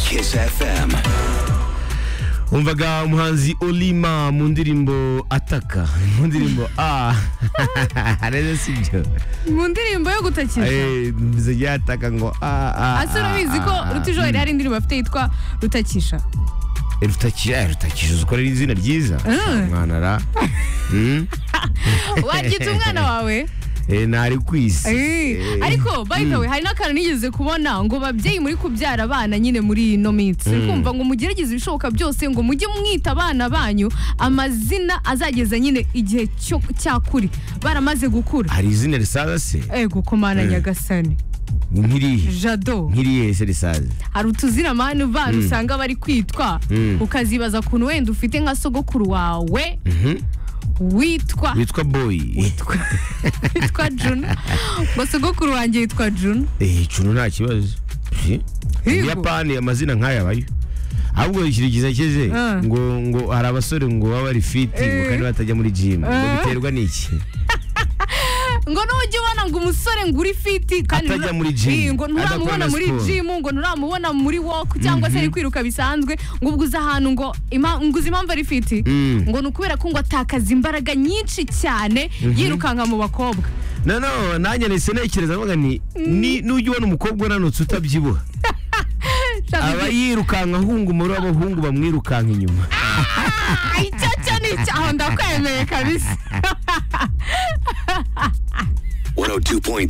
Kiss FM. umvaga umuhanzi olima mu ndirimbo ataka mu ndirimbo a rero si byo mu ndirimbo yo gutakiza Eh, bivuze ryataka ngo a a ase urabizi ko rutijoro hari indirimbo afite yitwa rutakisha rutakisha rutakisha uzikore izina ryiza mwana ra Mm? waryita umwana wawe Eh, nari ku isi Eh, Eh, ariko by the way hari n'akantu nigeze kubona ngo babyeyi muri kubyara abana nyine muri ino minsi kumva ngo mugerageze ibishoboka byose ngo mujye mwita abana banyu amazina azageza nyine igihe cyo cyakuri baramaze gukura hari izina risaza se ego komana nyagasani nkirihe jado nkirihe se risaza hari utuzina mani bana usanga bari kwitwa Mm. ukazibaza ukuntu wenda ufite nka sogokuru wawe witwa witwa boyi witwa juna ngo sogokuru wanjye yitwa juna Eh, cuno nta kibazo Si? Mu Higo. buyapani amazina nk'aya abayo ahubwo ikintu cyiza keze Ah. ngo ngo hari abasore ngo baba bari fiti ngo Eh. kandi batajya muri jimu ngo Ah. biterwa n'iki ngo n'ujya ubona ngo umusore ngo uri fiti kandi Atajya ntura- muri gym, Ii, ngo nturamubona adakora muri siporo. jimu ngo nturamubona muri woku cyangwa se ari kwiruka bisanzwe ngo ubwo uzi ahantu ngo ima- ngo uzi impamvu ari fiti Mm. ngo ni ukubera ko ngo atakaza imbaraga nyinshi cyane yirukanka mu bakobwa no no nanjye nahise ntekereza mvuga nti ni nujya ubona umukobwa unanutse utabyibuha Shaka aba iki- yirukanka ahunga umubare w'abahungu bamwirukanka inyuma Ah, icyo cyo ni icyo aho ndakwemeye kabisa 102.3